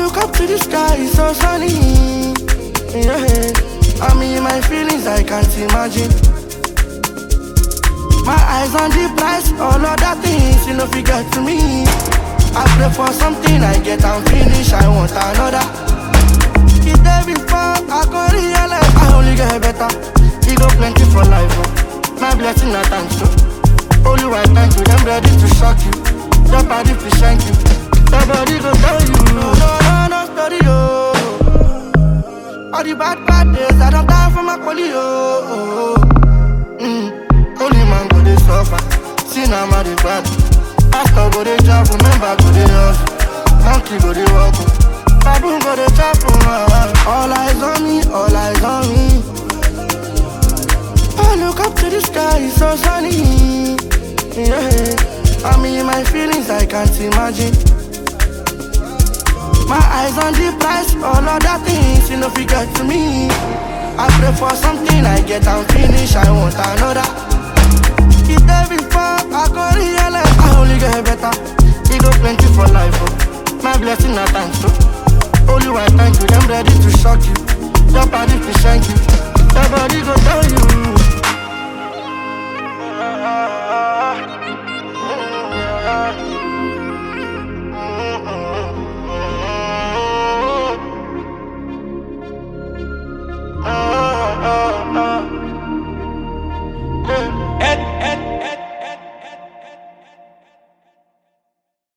look up to the sky, it's so sunny. Yeah, I'm in my feelings, I can't imagine. My eyes on the price, all other things, you know, forget to me. I pray for something, I get and finish, I want another. It day before, I go realize I only get better. He go plenty for life, oh. My blessing, I thanks to. Only I thank you, them ready to shock you. Your body to shank you. Your body go tell you. No, no, no, no story, oh. All the bad, bad days, I don't die for my quality, oh. Mm. Only man go dey suffer. See now, man, dey bad. Pastor go dey jump, member go dey hustle. Monkey go dey walk, oh. baboon go dey chop. oh. All eyes on me, all eyes on me. I look up to the sky, it's so sunny. Yeah, I'm in my feelings, I can't imagine. My eyes on the price, all other things, you know, forget to me. I pray for something, I get and finish, I want another. It day before, I go realize I only get better. He go plenty for life, oh. My blessing, I thanks to. Only I thank you, them ready to shock you. Your body to shank you. Your body go tell you.